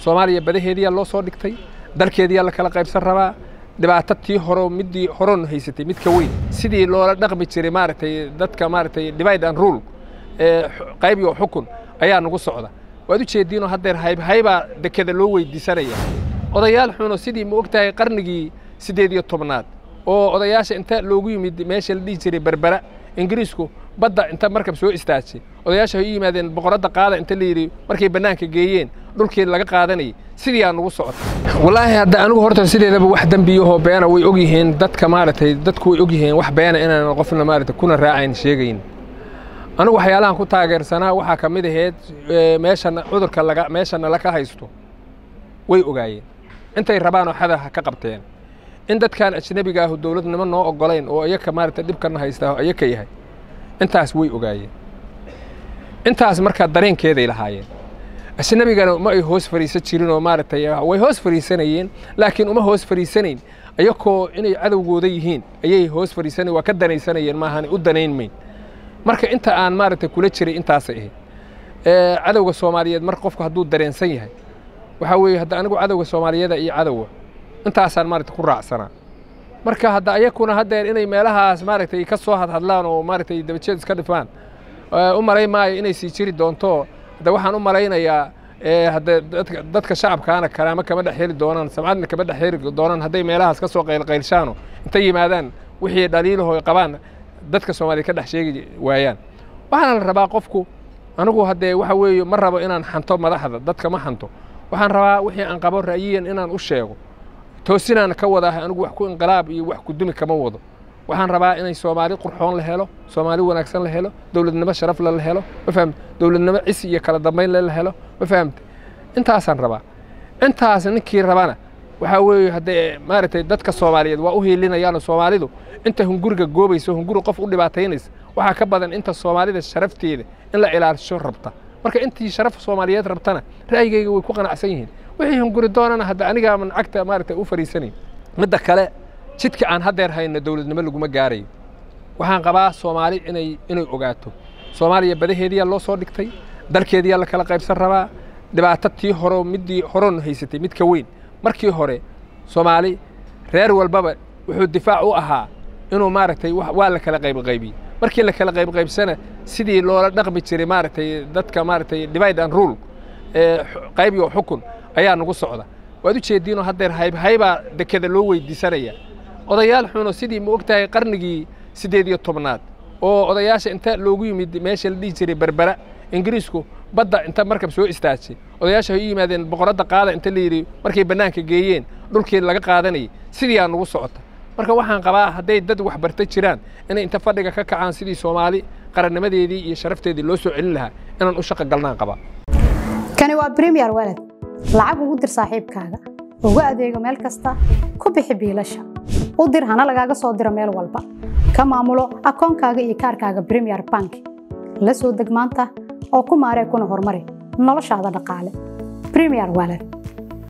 soomaaliya badaheediyaa loo soo dhigtay dalkeediyaa la kala qaybsan rabaa dhibaato tii horo midii horon haysatay mid ka weyn sidii loola dhaqmi jiray maaragtay dadka maaragtay divide and rule ee qayb iyo xukun ayaa nagu socda waad u jeediinoo haddeer hayb haybaa dekeda loo weydiisanaya odayaal xuno sidii ma og tahay qarnigii siddeed iyo tobnaad oo odayaasha inta loogu yimid meesha la dhihi jiray berbera ingiriisku badda inta markab soo istaajay odayaasha ay u yimaadeen boqoradda qaada inta la yidhi markay bannaanka geeyeen dhulkii laga qaadanayay sidii aa nugu socota wallaahi hadda anigu horta sideedaba wax dembiyahoo beena way og yihiin dadka maaragtay dadku way og yihiin wax beena inaan qofna maaragtay kuna raacayn sheegayn anigu waxyaalahan ku taageersanaa waxaa ka mid ahayd meeshana cudurka laga meeshana laka haysto way ogaayeen intay rabaanoo xadaha ka qabteen in dadkan ajnebiga ahu dowladnimo noo ogolayn oo iyaka maaragtay dhibkana haystaa iyaka yahay intaas way ogaayeen intaas markaa dareenkeeday lahaayeen ajnebigana ma ay hoos fariisan jirin oo maaragtay way hoos fariisanayeen laakiin uma hoos fariisanayn iyakoo inay cadowgooda yihiin ayay hoos fariisanayn waa ka danaysanayeen maahan u danayn mayn marka inta aan maaragtay kula jiray intaasay ahayd cadowga soomaaliyeed mar qofku hadduu dareensan yahay waxaa weeye hadda anigu cadowga soomaaliyada iyo cadowga intaasaan maaragtay ku raacsanaa marka hadda ayakuna haddeer inay meelahaas maaragtay ka soo hadhadlaan oo maaragtay dabajeed iska dhifaan u malay maayo inay sii jiri doonto hadda waxaan u malaynayaa hadde dadka dadka shacabkaana karaamo kama dhex heli doonaan samcadna kama dhex heli doonaan hadday meelahaas ka soo qaylqaylshaano intay yimaadaan wixii dhaliilahoo qabaan dadka soomaaliya ka dhex sheegi waayaan waxaana la rabaa qofku anigu haddee waxa weeye ma rabo inaan xanto madaxda dadka ma xanto waxaan rabaa wixii aan qabo ra'yiyan inaan u sheego toosinaan ka wadaah anigu wax ku inqilaab iyo wax kudumi kama wado waxaan rabaa inay soomaali qurxoon la helo soomaali wanaagsan la helo dowladnimo sharafle la helo ma fahamte dowladnimo cisi iyo kala dambaynle la helo ma fahamte intaasaan rabaa intaas ninkii rabana waxaa weeye haddee maaragtay dadka soomaaliyeed waa u hiilinayaano soomaalidu inta hunguriga goobayso hunguri qof u dhibaataynaysa waxaa ka badan inta soomaalida sharafteeda in la ilaalisho rabta marka intii sharaf soomaaliyeed rabtana ra'yigayga way ku qanacsan yihiin wixii hunguri doonana hadda anigaaman cagta maaragtay u fariisanayn midda kale jidka aan haddeer hayno dowladnimo laguma gaarayo waxaan qabaa soomaali inay inay ogaato soomaaliya badaheediyaa loo soo dhigtay dalkeediyaa la kala qaybsan rabaa dhibaato tii horo midii horon haysatay mid ka weyn markii hore soomaali reer walbaba wuxuu difaac u ahaa inuu maaragtay waa la kala qaybqaybiyey markii la kala qaybqaybsana sidii loola dhaqmi jiray maaragtay dadka maaragtay divide and rule ee qayb iyo xukun ayaa nagu socda waad u jeediinoo haddeer hayb haybaa dekeda loo weydiisanaya odayaal xuno sidii ma og tahay qarnigii siddeed iyo tobnaad oo odayaasha inta loogu yimid meesha la dhihi jiray berbera ingiriisku badda inta markab soo istaajay odayaasha ay u yimaadeen boqoradda qaada inta la yidhi markay bannaanka geeyeen dhulkii laga qaadanayay sidii aa nugu socota marka waxaan qabaa hadday dad waxbarta jiraan inay inta fadhiga ka kacaan sidii soomaali qarannimadeedii iyo sharafteedii loo soo celin lahaa inaan u shaqo galnaan qabaa kani waa bremiyer walad lacag ugu dir saaxiibkaaga ugu adeego meel kasta ku bixi biilasha u dir hana lagaaga soo diro meel walba ka maamulo akoonkaaga iyo kaarkaaga bremiyer bank la soo deg maanta oo ku maaree kuna horumari noloshaada dhaqaale bremiyer walad